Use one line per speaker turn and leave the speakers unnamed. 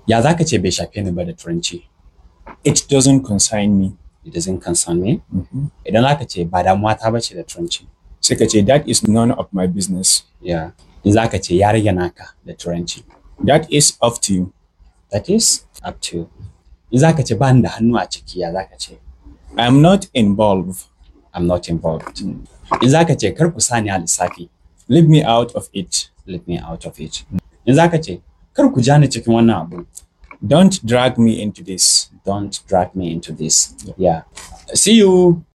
Ya za ka ce bai shafe ni ba da turanci?
It doesn't concern me.
It doesn't concern me. Idan za ka ce ba damuwa ta bace da turanci.
Sai ka ce that is none of my business.
Yeah. In za ka ce ya rage naka da turanci.
That is up to you.
That is up to you. In za ka ce ba ni da hannu a ciki ya za ka ce?
I am not involved.
I'm not involved. In za ka ce kar ku sani a lissafi.
Leave me out of it.
Leave me out of it. In za ka ce kar ku ja ni cikin wannan abu.
Don't drag me into this.
Don't drag me into this. Yeah. See you